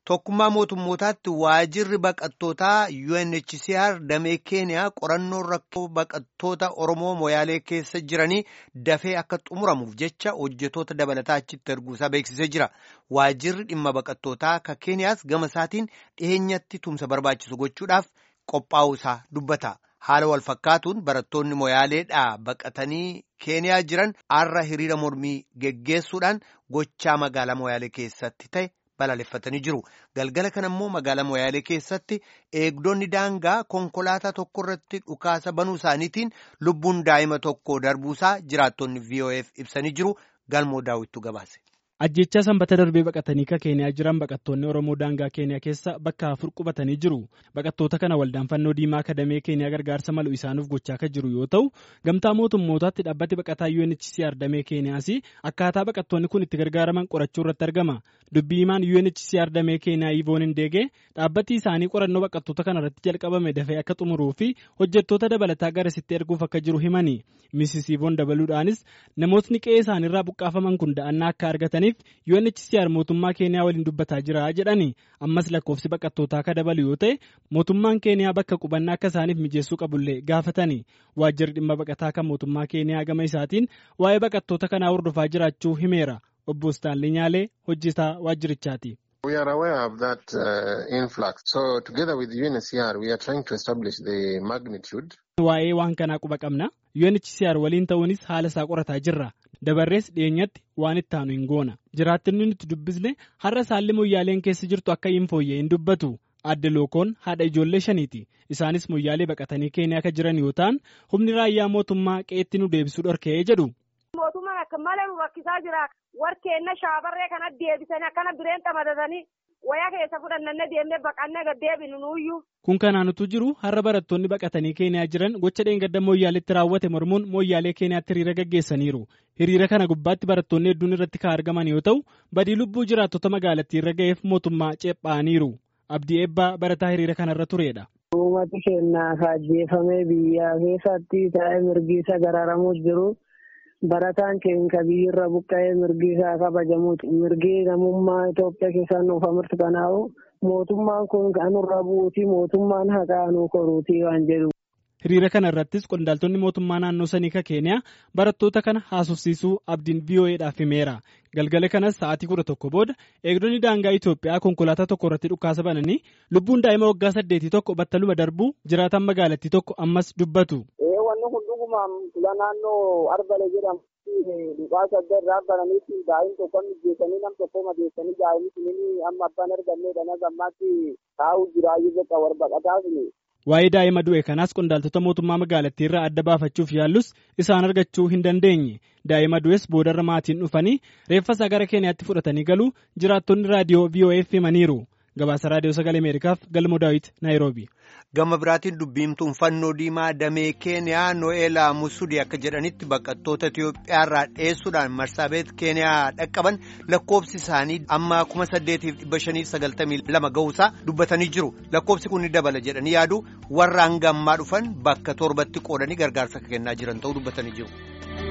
Tokkummaa mootummootaatti waajirri baqattootaa UNHCR damee Keeniyaa qorannoo rakkoo baqattoota Oromoo Moyaalee keessa jiranii dafee akka xumuramuuf jecha hojjetoota dabalataa achitti erguusaa beeksisee jira. Waajirri dhimma baqattootaa ka Keeniyaas gama isaatiin dhiheenyatti tumsa barbaachisu gochuudhaaf qophaa'uusaa dubbata. Haala wal fakkaatuun barattoonni Moyaaleedhaa baqatanii Keeniyaa jiran har'a hiriira mormii geggeessuudhaan gochaa magaalaa Moyaalee keessatti ta'e. balaaleffatanii jiru galgala kana immoo magaalaa moyaalee keessatti eegdonni daangaa konkolaataa tokko irratti dhukaasa banuu isaaniitiin lubbuun daa'ima tokko darbuusaa jiraattonni vof ibsanii jiru galmoo daawwittu gabaase. ajjechaa sanbata darbee baqatanii ka keeniyaa jiran baqattoonni oromoo daangaa keeniyaa keessa bakka afur qubatanii jiru baqattoota kana waldaan fannoo diimaa kadamee keeniyaa gargaarsa malu isaanuuf gochaa kan jiru yoo ta'u gamtaa mootummootaatti dhaabbati baqataa UNHCR damee keeniyaas akkaataa baqattoonni kun itti gargaaraman qorachuu irratti argama dubbii himaan UNHCR damee keeniyaa ivoon hindeegee dhaabbati isaanii qorannoo baqattoota kana irratti jalqabame dafee akka xumuruu fi hojjettoota dabalataa garasitti erguuf akka jiru himani Mrs. ivoon dabaluudhaanis namootni qe'ee isaaniirraa buqqaafaman kun da'annaa akka argataniif UNHCR mootummaa keeniyaa waliin dubbataa jira jedhani ammas lakkoofsi baqattootaa akka dabalu yoo ta'e mootummaan keeniyaa bakka qubannaa akka isaaniif mijeessuu qabullee gaafatani waajjirri dhimma baqataa kan mootummaa keeniyaa gama isaatiin waa'ee baqattoota kanaa hordofaa jiraachuu himeera obbo Staanlii Nyaalee hojjetaa waajjirichaati. We are aware of that uh, influx. So together with UNHCR we are trying to establish the magnitude. Waa'ee waan kanaa quba qabna. UNHCR waliin ta'uunis haala isaa qorataa jirra. Dabarrees dhiyeenyatti waan itti aanu hin goona. Jiraattonni nuti dubbisne har'a saalli moyyaaleen keessa jirtu akka hin fooyyee hin dubbatu. Adde Lookoon haadha ijoollee shaniiti. Isaanis moyyaalee baqatanii keeniyaa akka jiran yoo ta'an humni raayyaa mootummaa qeetti nu deebisuu dhorkee jedhu. Mootummaan akka malee nu rakkisaa jira. Warkeenna shaabarree kana deebisanii akkana bireen xamadatanii wayaa keessa fudhannanne deemnee baqannee gad deebinu nuyyuu. Kun kanaanutu jiru har'a barattoonni baqatanii keeniyaa jiran gocha dheengadda mooyyaaleetti raawwate mormuun mooyyaalee keeniyaatti hiriira gaggeessaniiru. Hiriira kana gubbaatti barattoonni hedduun irratti kan argaman yoo ta'u badii lubbuu jiraattota magaalattii irra ga'eef mootummaa ceephaaniiru. Abdii eebbaa barataa hiriira kanarra turedha. Uummati keenyaa kaajjeefamee biyya keessatti taa'ee mirgi isa gararamuus jiru. Barataan keenya biyyirra buqqa'ee mirgi isaa kabajamuuti. Mirgi namummaa Itoophiyaa keessaa nuuf amartu kanaa'u mootummaan kun kanurra bu'uuti mootummaan haqaa nu koruuti waan jedhu. Hiriira kana irrattis qondaaltonni mootummaa naannoo sanii ka keeniyaa barattoota kana haasofsiisuu abdiin VOA'dhaaf himeera. Galgala kanas sa'aatii kudha tokko booda eegdonni daangaa Itoophiyaa konkolaataa tokko irratti dhukaasa bananii lubbuun daa'ima waggaa saddeetii tokko battaluma darbuu jiraatan magaalattii tokko ammas dubbatu. Wanni kun dhugumaan fula naannoo Arbale jedhamu dhukaasa adda irraa bananiitti daa'im tokko mijeessanii nam tokko madeessanii daa'imni sunini amma abbaan argamneedha na gammaatti taa'uu jiraayyuu bakka warbaqataa suni. Waa'ee daa'ima du'e kanaas qondaaltota mootummaa magaalattii irraa adda baafachuuf yaallus isaan argachuu hin dandeenye. Daa'ima du'es boodarra maatiin dhufanii reeffa isaa gara Keeniyaatti fudhatanii galuu jiraattonni raadiyoo VOF himaniiru. Gabaasa raadiyoo sagalee Ameerikaaf galmoo daawit Naayiroobi. Gama biraatiin dubbiimtuun fannoo diimaa damee Keeniyaa No'eelaa Musudii akka jedhanitti baqattoota Itoophiyaa irraa dheessuudhaan marsaabeet Keeniyaa dhaqqaban lakkoofsi isaanii amma kuma saddeetiif dhibba shaniif sagaltamii lama ga'uusaa dubbatanii jiru. Lakkoofsi kun ni dabala jedhanii yaadu warra hanga ammaa dhufan bakka torbatti qoodanii gargaarsa kennaa jiran ta'uu dubbatanii jiru.